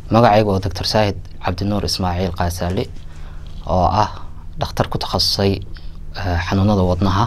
magacayga oo doctor saahid cabdinuur ismaaciil kaasaali oo ah dhakhtar ku takhasusay xanuunada wadnaha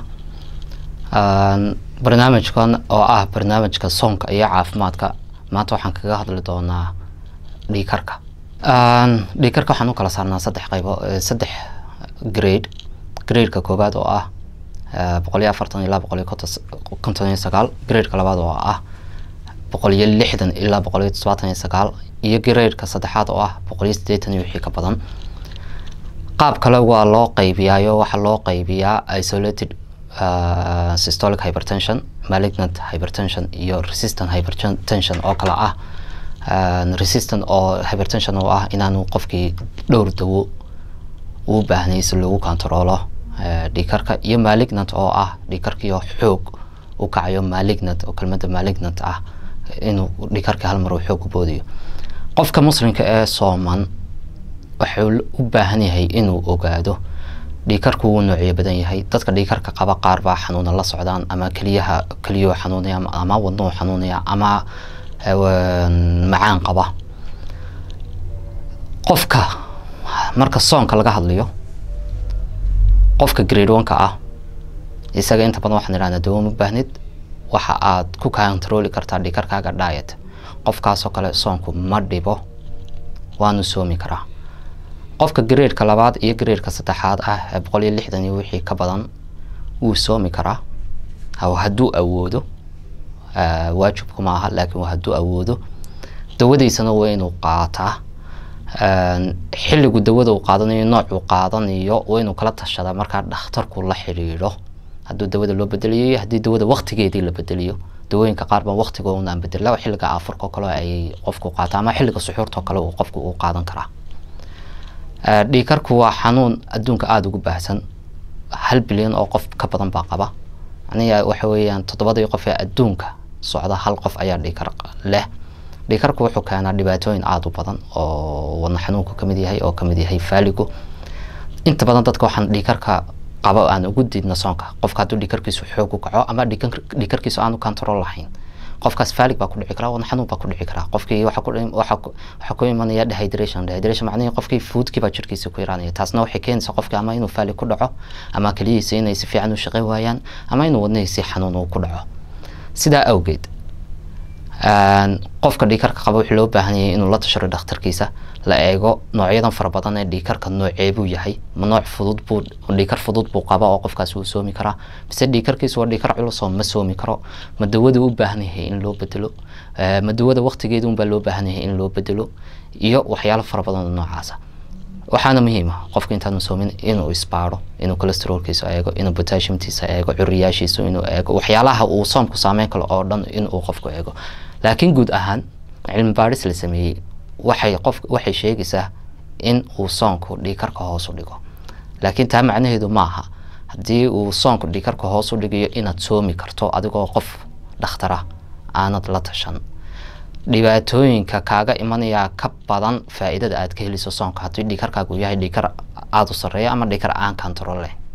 barnaamijkan oo ah barnaamijka soonka iyo caafimaadka maanta waxaan kaga hadli doonaa dhiikarka dhiikarka waxaan u kala saarnaa saddex qaybo saddex grade gradeka koowaad oo ah boqol iyo afartan ilaa boqol iyo konton iyo sagaal gradeka labaad oo ah boqol iyo lixdan ilaa boqol iyo todobaatan iyo sagaal iyo gradeka saddexaad oo ah boqol iyo siddeetan iyo wixii ka badan qaab kale waa loo qaybiyaayo waxaa loo qaybiyaa isolated uh, systolic hypertension malignant hypertension iyo resistant hypertension oo kale ah uh, resistant oo hypertension oo ah inaanu qofkii dhowr dawo uu baahnay si lagu kontaroolo uh, dhiikarka iyo malignant oo ah dhiikarkiio xoog u kacayo malignant oo kelmada malignant ah inuu dhiikarka hal mar uu xoog u boodiyo qofka muslimka ee sooman wuxuu u baahan yahay inuu ogaado dhiikarku wuu noocyo badan yahay dadka dhiikarka qaba qaar baa xanuuna la socdaan ama keliyaha keliyuhu xanuunaya ama wadnuhu xanuunaya ama macaan qaba qofka marka soonka laga hadlayo qofka grade one-ka ah isaga inta badan waxaan idhahnaa dawo ma baahnid waxa aad ku controli kartaa dhiikarkaaga diet qofkaasoo kale soonku ma dhibo waanu soomi karaa qofka gradeka labaad iyo gradeka saddexaad ah ee boqol iyo lixdan iyo wixii ka badan wuu soomi karaa hadduu awoodo waajibku ma aha laakiin hadduu awoodo dawadiisana waa inuu qaataa xilligu dawada uu qaadanayo noocuu qaadanayo waa inuu kala tashadaa markaa dhakhtarku la xidhiidho hadduu dawada loo bedeliyo iyo haddii dawada waktigeedii la bedeliyo dawooyinka qaar baa waktigoona aan bedela xilliga afurka kale ay qofku qaata ama xilliga suxuurtao kale uu qofku uu qaadan karaa dhiikarku waa xanuun adduunka aada ugu baahsan hal bilyan oo qof ka badan baa qaba aniga waxa weeyaan toddobadii qof ee adduunka socda hal qof ayaa dhiikar leh dhiikarku wuxuu keenaa dhibaatooyin aada u badan oo wadna xanuunku kamid yahay oo kamid yahay faaligu inta badan dadka waxaan dhiikarka qabo aan ugu diidna soonka qofka hadduu dhiikarkiisu xoog u kaco ama dhiikarkiisu aanu control lahayn qofkaas faalig baa ku dhici karaa wadna xanuun baa ku dhici karaa qofkii waxaa ku imanaya dehydration dehydration macnihii qofkii foodkii baa jirkiisa ku yaraanaya taasna waxay keenaysaa qofkii ama inuu faalig ku dhaco ama keliyihiisa inay si fiican u shaqayn waayaan ama inuu wadnihiisi xanuun uu ku dhaco sidaa awgeed qofka dhiikarka qaba wuxuu loo baahan yahay inuu la tasharo dhakhtarkiisa la eego noocyadan fara badan ee dhiikarka noocee buu yahay ma nooc fudud buu dhiikar fudud buu qaba oo qofkaas uu soomi karaa mise dhiikarkiisu waa dhiikar culus oo ma soomi karo ma dawada u baahan yahay in loo bedelo ma dawada waktigeeda unbaa loo baahan yahay in loo bedelo iyo waxyaalo fara badan oo noocaasa waxaana muhiim ah qofka intaanu soomin inuu isbaaro inuu calesterolkiisa eego inuu potassiumtiisa eego curiyaashiisa inuu eego waxyaalaha uu soomku saameyn kalo oo dhan inuu qofku eego laakiin guud ahaan cilmi baadhis la sameeyey waxay qof waxay sheegaysaa in uu soonku dhiikarka hoos u dhigo laakiin taa macnaheedu maaha haddii uu soonku dhiikarka hoos u dhigayo inaad soomi karto adigoo qof dhakhtara aanad la tashan dhibaatooyinka kaaga imanayaa ka badan faa-iidada aad ka heliso soonka haddii dhiikarkaagu yahay dhiikar aada u sarreeya ama dhiikar aan control leh